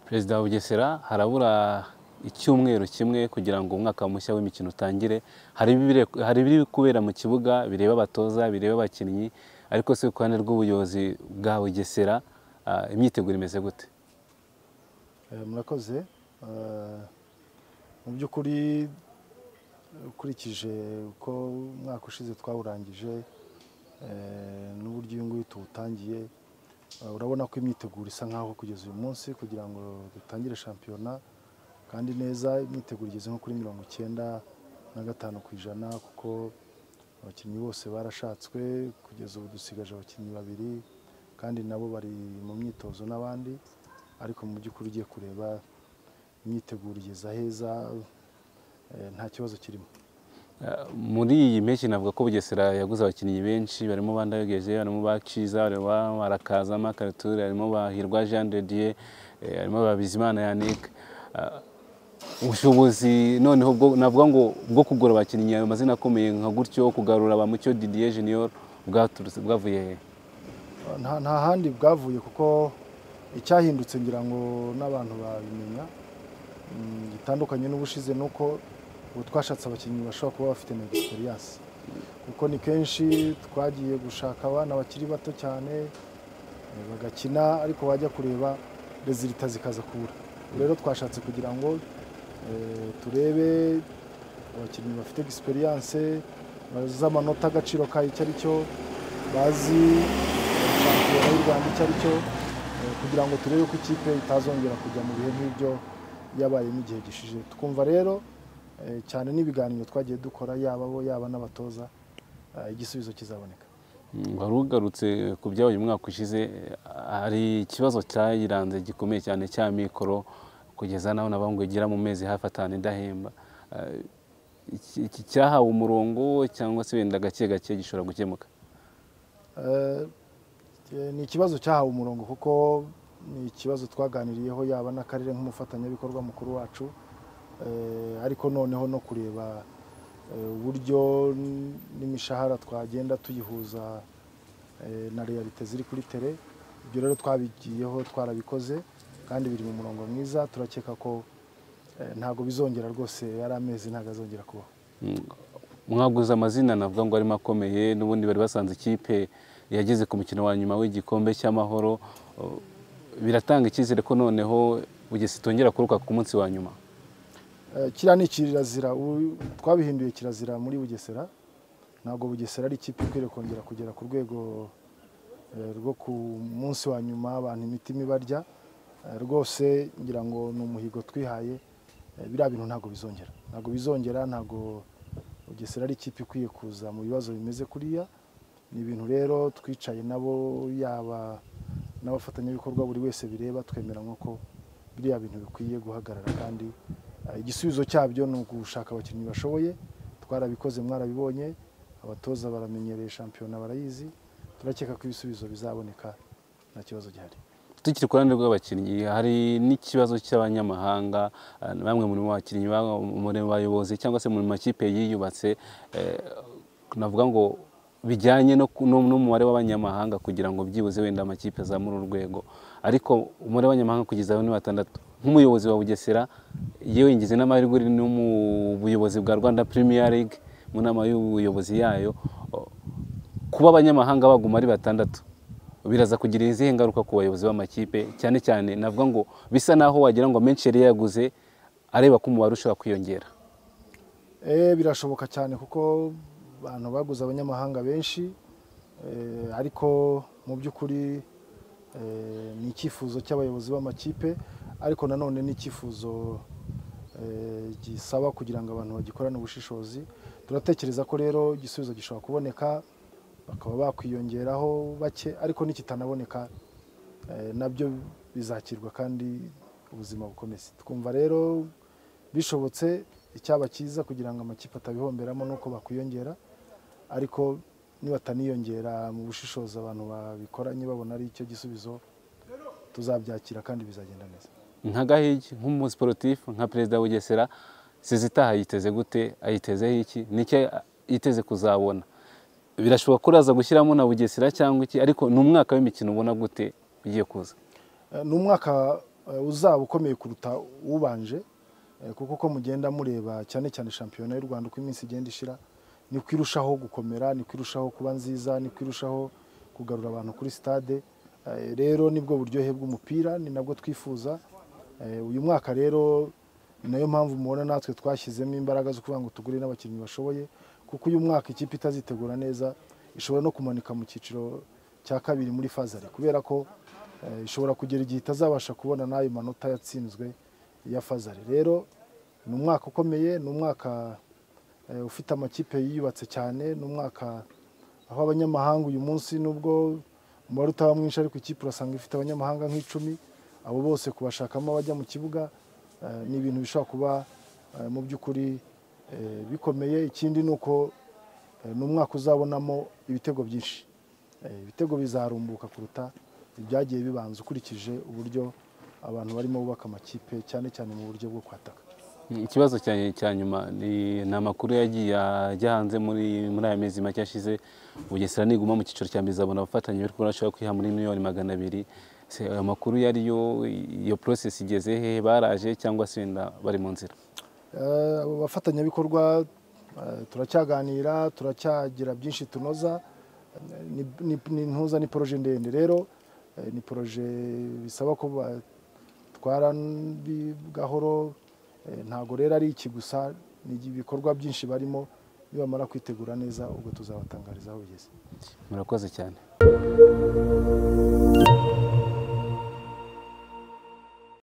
perezida wa bugesera harabura icyumweru kimwe kugira ngo umwaka mushya w'imikino utangire hari ibiri kubera mu kibuga bireba abatoza bireba abakinnyi ariko si ku ruhande rw'ubuyobozi bwa bugesera ah, imyiteguro imeze gute Eh, murakoze Eh, mu by'ukuri eh, ukurikije uko umwaka ushize twawurangije eh, n'uburyo uyu nguyu tuwutangiye eh, urabona ko imyiteguro isa nk'aho kugeza uyu munsi kugira ngo dutangire shampiyona kandi neza imyiteguro igeze nko kuri mirongo icyenda na gatanu ku ijana kuko abakinnyi bose barashatswe kugeza ubu dusigaje abakinnyi babiri kandi nabo bari mu myitozo n'abandi ariko mu by'ukuri ugiye kureba imyiteguro igeze aheza eh, nta kibazo kirimo Ah, muri iyi mpeshyi navuga ko bugesera yaguze abakinnyi benshi barimo bandageje barimo baciza barimo barakazama kariture harimo bahirwa jean de dieu eh, harimo babizimana yannick Ah, ubushobozi noneho bwo navuga ngo bwo kugura abakinnyi ayo mazina akomeye nka gutyo kugarura ba mucyo didier junior bwaturutse bwavuye hehe nta nta handi bwavuye kuko icyahindutse ngira ngo n'abantu babimenya mm, gitandukanye n'ubushize ni uko ubu twashatse abakinnyi bashobora kuba bafite na egisperiyanse kuko ni kenshi twagiye gushaka abana bakiri bato cyane eh, bagakina ariko wajya kureba rezilita zikaza kubura Ubu rero twashatse kugira ngo eh, turebe abakinnyi bafite egisperiyanse bazi amanota agaciro kayo icyo ari cyo bazi shampiyona y'u Rwanda icyo ari cyo eh, kugira ngo turebe ko ikipe itazongera kujya mu bihe nk'ibyo yabayemo igihe gishije twumva rero eh, cyane n'ibiganiro twagiye dukora yaba bo yaba n'abatoza eh, igisubizo kizaboneka Mm, wari ugarutse ku byabaye umwaka ushize eh, hari ikibazo cyayiranze gikomeye cyane cya mikoro kugeza naho nabwo ngo igira mu mezi hafi atanu idahemba Eh, iki iki cyahawe umurongo cyangwa se wenda gake gake gishobora gukemuka Eh, eh, ni ikibazo cyahawe umurongo kuko ni ikibazo twaganiriyeho yaba n'akarere nk'umufatanyabikorwa mukuru wacu Eh, ariko noneho no kureba eh, uburyo n- n'imishahara twagenda tuyihuza eh, na realite ziri kuri tere ibyo rero twabigiyeho twarabikoze kandi biri mu murongo mwiza turakeka ko eh, ntabwo bizongera rwose ari amezi ntabwo azongera kubaho Mm, mwaguze amazina navuga ngo arimo akomeye n'ubundi bari basanze ikipe yageze ku mukino wa nyuma w'igikombe cy'amahoro Oh, biratanga icyizere ko noneho bugesera itongera kuruka ku munsi wa nyuma Eh, kiriya ni kirazira ubu twabihinduye kirazira muri bugesera ntabwo bugesera ari ikipe ikwiriye kongera kugera ku rwego eh, rwo ku munsi wa nyuma abantu imitima ibarya Eh, rwose ngira ngo ni umuhigo twihaye Eh, biriya bintu ntabwo bizongera ntabwo bizongera ntabwo bugesera ari ikipe ikwiye kuza mu bibazo bimeze kuriya ni ibintu rero twicaye nabo yaba n'abafatanyabikorwa buri wese bireba twemeranywa ko biriya bintu bikwiye guhagarara kandi eh, igisubizo cyabyo ni ugushaka abakinnyi bashoboye twarabikoze mwarabibonye abatoza baramenyereye shampiyona barayizi turakeka ko ibisubizo bizaboneka nta kibazo gihari tukiri ku ruhande rw'abakinnyi hari n'ikibazo cy'abanyamahanga eh, bamwe mu bakinnyi ba- mu bayobozi cyangwa se mu makipe yiyubatse eh, navuga ngo bijyanye no ku- no- n'umubare w'abanyamahanga kugira ngo byibuze wenda amakipe azamure urwego ariko umubare w'abanyamahanga kugeza aho ni batandatu nk'umuyobozi wa bugesera yewe ngize n'amahirwe uri no mu buyobozi bwa rwanda premier league mu nama y'ubuyobozi yayo o, kuba abanyamahanga baguma ari batandatu biraza kugira izihe ngaruka ku bayobozi b'amakipe cyane cyane navuga ngo bisa naho wagira ngo menshi yari yaguze areba ko umubare ushobora kwiyongera Eh, birashoboka cyane kuko abantu baguze abanyamahanga benshi eh, ariko mu by'ukuri eh, ni icyifuzo cy'abayobozi b'amakipe ariko nanone ni icyifuzo eh, gisaba kugira ngo abantu bagikorane ubushishozi turatekereza ko rero igisubizo gishobora kuboneka bakaba bakwiyongeraho bake ariko nikitanaboneka eh, nabyo bizakirwa kandi ubuzima bukomeze twumva rero bishobotse icyaba cyiza kugira ngo amakipe atabihomberamo ni uko bakwiyongera ariko nibataniyongera mu bushishozi abantu babikoranye babona ari icyo gisubizo tuzabyakira kandi bizagenda neza nka gahigi nk'umusiporutifu nka perezida wa bugesera sezitaha ayiteze gute ayitezeho iki nicyo yiteze kuzabona birashoboka ko uraza gushyiramo na bugesera cyangwa iki ariko ni umwaka w'imikino ubona gute ugiye kuza Eh, ni umwaka eh, uzaba ukomeye kuruta ubanje eh, kuko uko mugenda mureba cyane cyane shampiyona y'u rwanda uko iminsi igenda ishira niko irushaho gukomera niko irushaho kuba nziza niko irushaho kugarura abantu kuri stade Eh, rero nibwo buryohe bw'umupira ni nabwo twifuza Eh, uyu mwaka rero ni nayo mpamvu mubona natwe twashyizemo imbaraga zo kuvuga ngo tugure n'abakinnyi bashoboye kuko uyu mwaka ikipe itazitegura neza ishobora no kumanika mu cyiciro cya kabiri muri fazari kubera ko eh, ishobora kugera igihe itazabasha kubona n'ayo manota yatsinzwe ya fazari rero ni umwaka ukomeye ni umwaka eh, ufite amakipe yiyubatse cyane ni umwaka aho abanyamahanga uyu munsi nubwo umubare utaba mwinshi ariko ikipe urasanga ifite abanyamahanga nk'icumi abo bose kubashakamo abajya mu kibuga eh, ni ibintu bishobora kuba eh, mu by'ukuri eh, bikomeye ikindi ni uko eh, ni umwaka uzabonamo ibitego byinshi Eh, ibitego bizarumbuka kuruta ibyagiye bibanza ukurikije uburyo abantu barimo bubaka amakipe cyane cyane mu buryo bwo kwataka ikibazo cya- cya nyuma ni ni amakuru yagiye ajya hanze muri muri aya mezi make ashize bugesera niguma mu cyiciro cya mbere izabona abafatanya bari kubona bashobora kwiha muri miliyoni magana abiri se ayo makuru yariyo iyo process igeze hehe baraje cyangwa se wenda bari mu nzira Eh, abo bafatanyabikorwa eh, turacyaganira turacyagira byinshi tunoza Eh, ni- ni- ni ntuza ni poroje ndende rero eh, ni poroje bisaba ko batwara bi- gahoro Eh, ntago rero ari iki gusa ni ibikorwa byinshi barimo nibamara kwitegura neza ubwo tuzabatangariza aho bigeze murakoze cyane